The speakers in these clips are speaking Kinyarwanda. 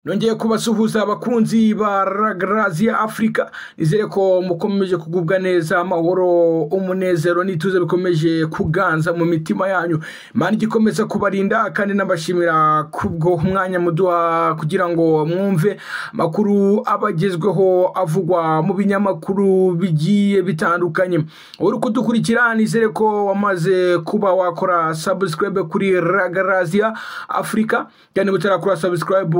nongeye kubasuhuza abakunzi ba ragaraziya afurika nizere ko mukomeje kugubwa neza amahoro umunezero n'ituze bikomeje kuganza mu mitima yanyu imana igikomeza kubarinda kandi nabashimira kubwo umwanya muduha kugira ngo mwumve amakuru abagezweho avugwa mu binyamakuru bigiye bitandukanye uri kudukurikira nizere ko wamaze kuba wakora sabusikarabe kuri ragaraziya afurika kandi butarakora sabusikarabe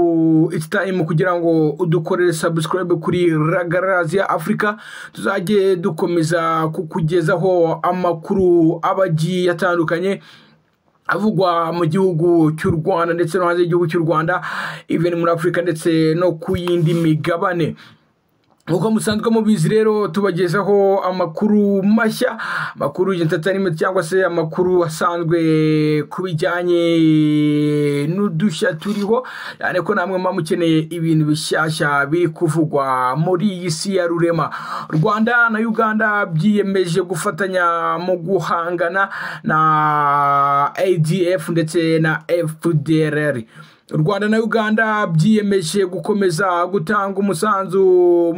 it's time kugira ngo udukorere subscribe kuri ragaraziya afurika tuzajye dukomeza kukugezaho amakuru aba agiye atandukanye avugwa mu gihugu cy'u rwanda ndetse no hanze y'igihugu cy'u rwanda even muri afurika ndetse no ku yindi migabane nk'uko musanzwe mubizi rero tubagezaho amakuru mashya amakuru y'intatanimenti cyangwa se amakuru asanzwe ku bijyanye n'udushya turiho cyane ko namwe muba mukeneye ibintu bishyashya biri kuvugwa muri iyi si ya rurema u rwanda na uganda byiyemeje gufatanya mu guhangana na adf ndetse na fdrr u rwanda na uganda byiyemeje gukomeza gutanga umusanzu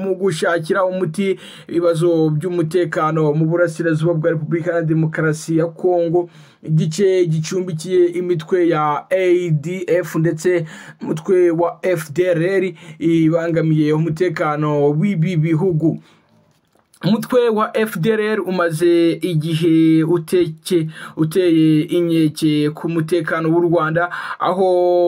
mu gushakira umuti ibibazo by'umutekano mu burasirazuba bwa repubulika na demokarasi ya kongo igice gicumbikiye imitwe ya adf ndetse umutwe wa fdrr ibangamiye umutekano w'ibi bihugu umutwe wa fdrr umaze igihe uteke uteye inkeke ku mutekano w'u rwanda aho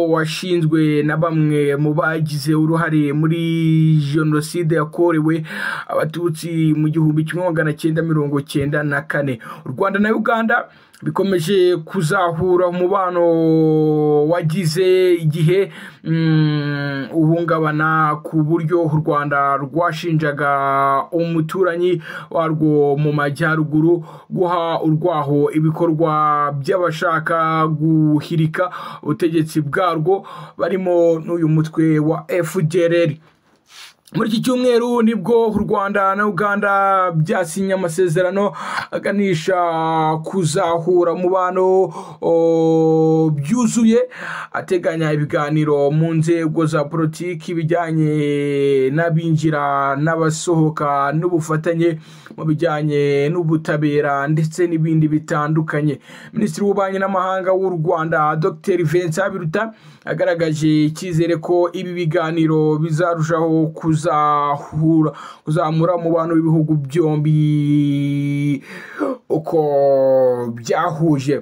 washinzwe na bamwe mu bagize uruhare muri jenoside yakorewe abatutsi mu gihumbi kimwe magana cyenda mirongo cyenda na kane u rwanda na uganda bikomeje kuzahura umubano wagize igihe uhungabana ku buryo u rwanda rwashinjaga umuturanyi warwo mu majyaruguru guha urwaho ibikorwa by'abashaka guhirika ubutegetsi bwarwo barimo n'uyu mutwe wa fdrr muri iki cyumweru nibwo u rwanda na uganda byasinye amasezerano aganisha kuzahura umubano byuzuye ateganya ibiganiro mu nzego za politiki bijyanye n'abinjira n'abasohoka n'ubufatanye mu bijyanye n'ubutabera ndetse n'ibindi bitandukanye minisitiri w'ububanyi n'amahanga w'u rwanda dr vincent habiruta agaragaje icyizere ko ibi biganiro bizarushaho kuza kuzahura kuzamura mu bantu b'ibihugu byombi uko byahuje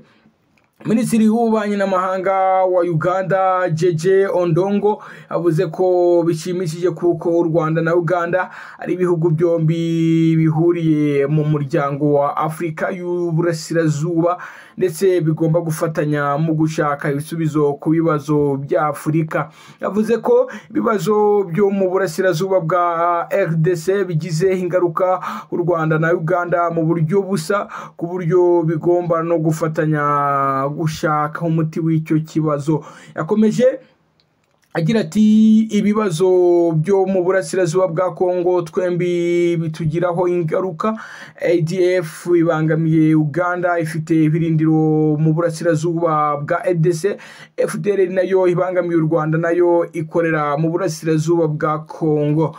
minisitiri w'ububanyi n'amahanga wa uganda jeje ondongo avuze ko bishimishije kuko u rwanda na uganda ari ibihugu byombi bihuriye mu muryango wa afurika y'uburasirazuba ndetse bigomba gufatanya mu gushaka ibisubizo ku bibazo bya afurika yavuze ko ibibazo byo mu burasirazuba bwa rdc bigize ingaruka u rwanda na uganda mu buryo busa ku buryo bigomba no gufatanya gushaka umuti w'icyo kibazo yakomeje agira ati ibibazo byo mu burasirazuba bwa kongo twembi bitugiraho ingaruka adf ibangamiye uganda ifite ibirindiro mu burasirazuba bwa edc fdr nayo ibangamiye u rwanda nayo ikorera mu burasirazuba bwa kongo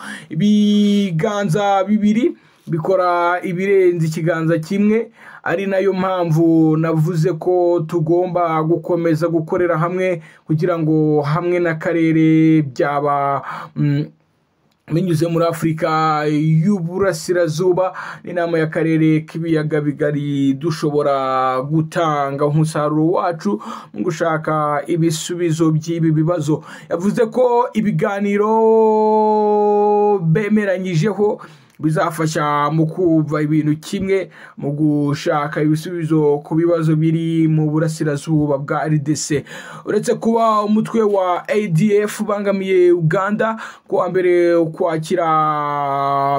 ibiganza bibiri bikora ibirenze ikiganza kimwe ari nayo mpamvu navuze ko tugomba gukomeza gukorera hamwe kugira ngo hamwe n'akarere byaba binyuze muri afurika y'uburasirazuba n'inama y'akarere k'ibiyaga bigari dushobora gutanga umusaruro wacu mu gushaka ibisubizo by'ibi bibazo yavuze ko ibiganiro bemeranyijeho bizafasha mu kumva ibintu kimwe mu gushaka ibisubizo ku bibazo biri mu burasirazuba bwa rdc uretse kuba umutwe wa adf ubangamiye uganda ku wa mbere ukwakira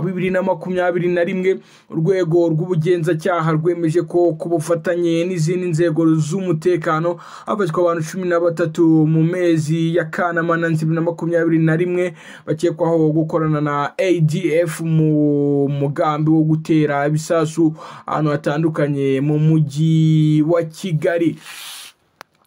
bibiri na makumyabiri na rimwe urwego rw'ubugenzacyaha rwemeje ko ku bufatanye n'izindi nzego z'umutekano hafatwa abantu cumi na batatu mu mezi ya kanama na bibiri na makumyabiri na rimwe bakekwaho gukorana na adf mu mugambi wo gutera ibisasu ahantu hatandukanye mu mujyi wa kigali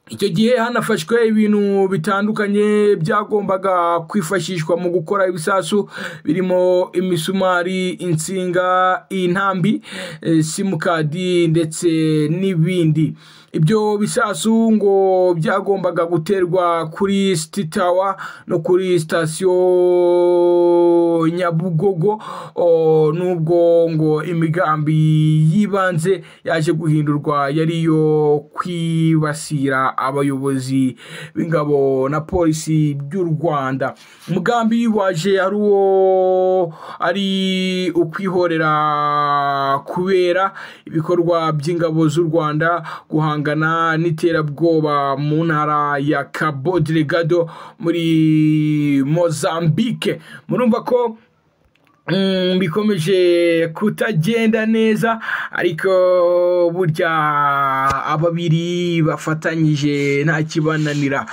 icyo gihe hanafashwe ibintu bitandukanye byagombaga kwifashishwa mu gukora ibisasu birimo imisumari insinga intambi eh, simukadi ndetse n'ibindi ibyo bisasu ngo byagombaga guterwa kuri sititawa no kuri sitasiyo nyabugogo o, nubwo ngo imigambi y'ibanze yaje guhindurwa yari iyo kwibasira abayobozi b'ingabo na polisi by'u rwanda umugambi waje ari uwo ari ukwihorera kubera ibikorwa by'ingabo z'u rwanda guhangana n'iterabwoba mu ntara ya cabo delegado muri mozambique murumva ko Mm, bikomeje kutagenda neza ariko burya ababiri bafatanyije nta kibananira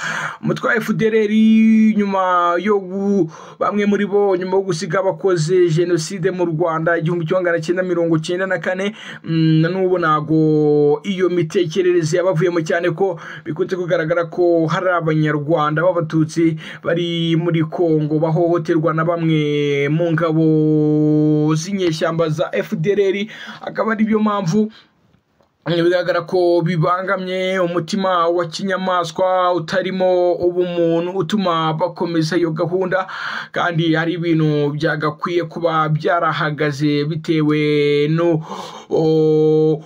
umutwaye fudereri nyuma yo gu- bamwe muri bo nyuma yo gusiga abakoze jenoside mu rwanda igihumbi kimwe magana cyenda mirongo cyenda na kane mm, na n'ubu ntago iyo mitekerereze yabavuyemo cyane ko bikunze kugaragara ko hari abanyarwanda b'abatutsi bari muri kongo bahohoterwa na bamwe mu ngabo z'inyeshyamba za fdr akaba ari byo mpamvu bigaragara ko bibangamye umutima wa kinyamaswa utarimo ubumuntu utuma bakomeza iyo gahunda kandi hari ibintu byagakwiye kuba byarahagaze bitewe no o-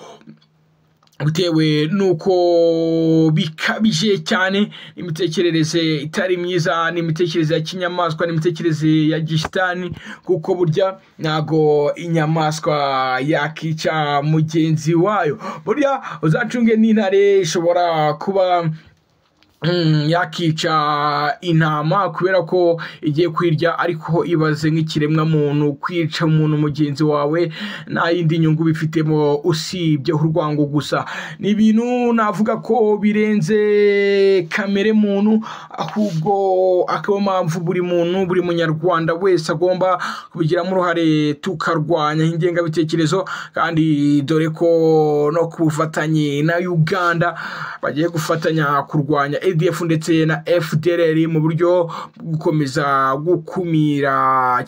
bitewe n'uko bikabije cyane imitekerereze itari myiza n'imitekerereze ya kinyamaswa n'imitekerereze ya gisitani kuko burya ntago inyamaswa yakica mugenzi wayo burya uzacunge n'intare ishobora kuba Mm, yakica intama kubera ko igiye kwirya ariko ibaze nk'ikiremwa muntu kwica umuntu mugenzi wawe nta yindi nyungu bifitemo usibye urwango gusa ni ibintu navuga ko birenze kamere muntu ahubwo akaba mpamvu buri muntu buri munyarwanda wese agomba kubigiramo uruhare tukarwanya ingengabitekerezo kandi dore ko no ku bufatanye na uganda bagiye gufatanya kurwanya adf ndetse na fdr mu buryo bwo gukomeza gukumira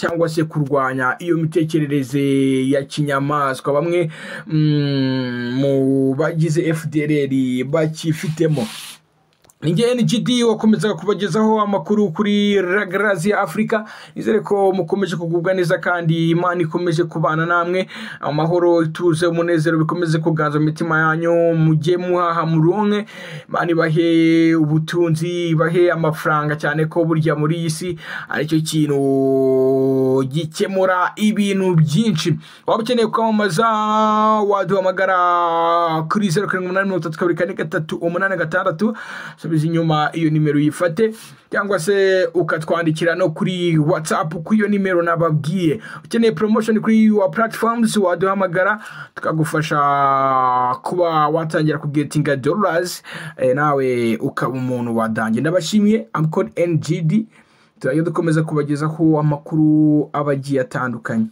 cyangwa se kurwanya iyo mitekerereze ya kinyamaswa bamwe mm, mu bagize fdr bakifitemo Ninjye NGD wakomezaga kubagezaho amakuru kuri Ragarazi Africa nizere ko mukomeje kugubwa neza kandi Imana ikomeje kubana namwe amahoro ituze umunezero bikomeze kuganza mu mitima yanyu mujye muhaha muronke Imana ibahe ubutunzi ibahe amafaranga cyane ko burya muri iyi si aricyo kintu gikemura ibintu byinshi waba ukeneye kwamamaza waduhamagara kuri zeru karindwi umunani mirongo itatu kabiri kane gatatu umunani gatandatu subiza inyuma iyo nimero uyifate cyangwa se ukatwandikira no kuri whatsapp kuri iyo nimero nababwiye ukeneye promotion kuri wa platforms waduhamagara tukagufasha kuba watangira kugetinga dollars eh, nawe ukaba umuntu wadange ndabashimiye amcod ngd turajya dukomeza kubagezaho amakuru aba agiye atandukanye